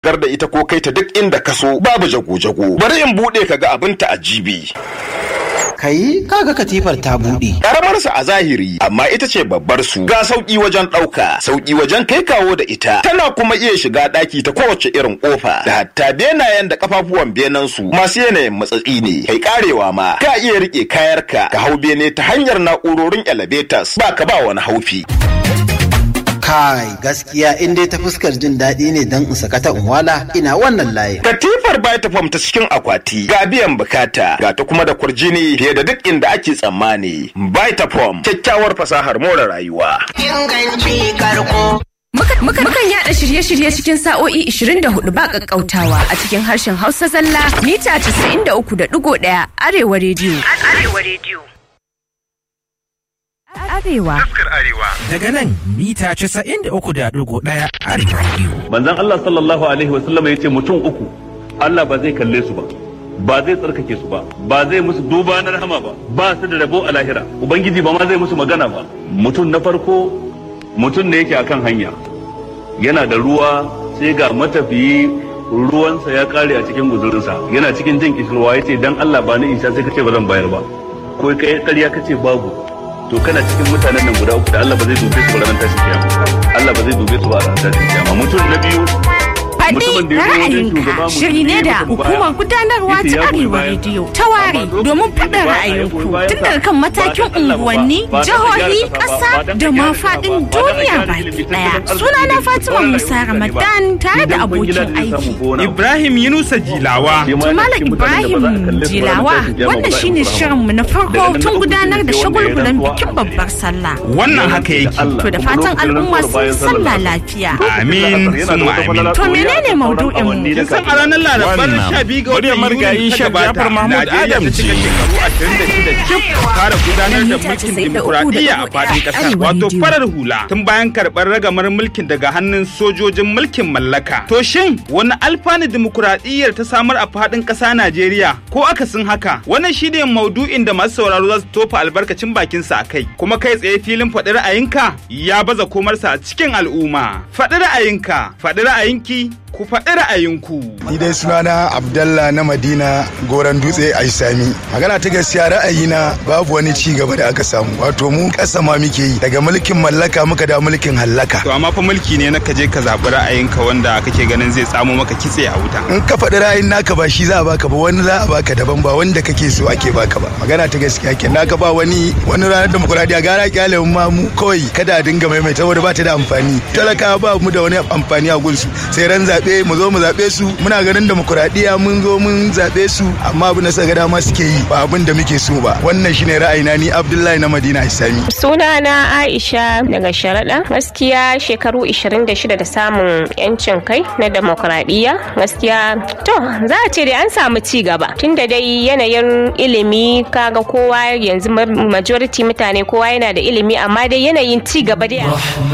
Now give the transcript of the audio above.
gar da ita ko kai ta duk inda ka so babu jago-jago bari in buɗe ka ga abin ta a jibi. Kai kaga katifar ta buɗe. Karamar sa a zahiri amma ita ce babbar su ga sauki wajen ɗauka sauki wajen kai kawo da ita tana kuma iya shiga ɗaki ta kowace irin ƙofa da hatta benayen da kafafuwan benen su masu yanayin matsatsi ne kai karewa ma ka iya rike kayarka ka hau bene ta hanyar na'urorin elevators ba ka ba wani haufi. Kai gaskiya in dai ta fuskar jin daɗi ne don in sakata in wala ina wannan layin. Katifar Vitafoam ta cikin akwati ga biyan bukata ga ta kuma da kurjini fiye da duk inda ake tsammani. Vitafoam kyakkyawar fasahar more rayuwa. Inganci karko. Mukan yada shirye-shirye cikin sa'o'i 24 ba kakkautawa a cikin harshen Hausa zalla mita 93.1 Arewa rediyo. Arewa rediyo. Arewa. Daga nan mita 93.1 Arewa rediyo. manzon Allah sallallahu alaihi wasallam ya ce mutum uku Allah ba zai kalle su ba ba zai tsarkake su ba ba zai musu duba na rahama ba ba su da rabo a lahira ubangiji ba ma zai musu magana ba mutum na farko mutum ne yake akan hanya yana da ruwa sai ga matafiyi ruwansa ya kare a cikin guzurinsa yana cikin jin kishirwa ya ce dan Allah ba ni isa sai ka ce ba zan bayar ba ko kai ƙarya ka ce babu to kana cikin mutanen nan guda uku da Allah ba zai dube su ba ranar tashin kiyama Allah ba zai dube su ba a ranar tashin kiyama mutum na biyu Faɗi mutumin da ya zo wajen ra'ayinka shugaba mutum shiri ne ya da mutu baya. hukumar gudanarwa Yace ta ya goyi Arewa bayan rediyo sa. ta ware Amma lokacin domin da faɗin ba a yi ra'ayinku goyi bayan tun sa, daga kan ba matakin dan Allah ba, unguwanni, ba dan jihohi, gyara ƙasa ƙasa ba, ba dan da ma gyara ƙasa faɗin ba, ba dan duniya gyara baki ilimi, ɗaya. tattalin Sunana arziki, Fatima wannan Musa rayuwar Ramadan tare da Idan abokin kwangila zai samu aiki. gona, Ibrahim Yunusa Jilawa. shi ma To yana Malam cikin mutanen da ba za a Ibrahim kalle su ba ranar Jilawa tashin kiyama, wannan ba za a shine musu rahama. shirinmu na farko Daga nan na tun uku gudanar da sai wanda ya shagulgulan rantsuwa bikin a babbar sallah. Wannan haka yake. To da fatan al'umma sun yi sallah lafiya. Amin, summa amin. To menene maudu'in mu? Kin san a ranar Larabar Wannan 12 ga muryar watan marigayi Yuni ta Sheikh gabata, Jafar Mahmud Najeriya Adam ta cika ce. shekaru 26 cif fara gudanar da mulkin dimokuraɗiyya a faɗin ƙasar Arewa wato rediyo. farar hula tun bayan karɓar ragamar mulkin daga hannun sojojin mulkin mallaka. To shin wani alfanu dimokuraɗiyyar ta samar a faɗin ƙasa Najeriya ko akasin haka? Wannan shi ne maudu'in da masu sauraro za su tofa albarkacin bakinsa a kai. Kuma kai tsaye filin faɗi ra'ayinka ya baza komarsa a cikin al'umma. Faɗi ra'ayinka, faɗi ra'ayinki, ku faɗi ra'ayinku. Ni dai sunana Abdallah na Madina Goran Dutse a Isami. Magana ta gaskiya ra'ayina babu wani ci gaba da aka samu. Wato mu ƙasa ma muke yi daga mulkin mallaka muka da mulkin hallaka. To amma fa mulki ne na ka je ka zaɓi ra'ayinka wanda kake ganin zai tsamo maka kitse a wuta. In ka faɗi ra'ayin naka ba shi za a baka ba wani za a baka daban ba wanda kake so ake baka ba. Magana ta gaskiya ke naka ba wani wani ranar demokuraɗiyya gara kyale mu ma mu kawai kada a dinga maimaita saboda ba ta da amfani. Talakawa ba mu da wani amfani a gunsu sai ran zaɓe mu zo mu zaɓe su muna ganin demokuraɗiyya mun zo mun zaɓe su amma abin da suka ga dama suke yi ba abin da muke so ba. Wannan shine ra'ayina ni Abdullahi na Madina Isami. Sunana Aisha daga Sharaɗa. Gaskiya shekaru 26 da samun 'yancin kai na demokradiyya. Gaskiya to za a ce dai an samu ci gaba. Tunda dai yanayin ilimi kaga kowa yanzu majority mutane kowa yana da ilimi amma dai yanayin ci gaba dai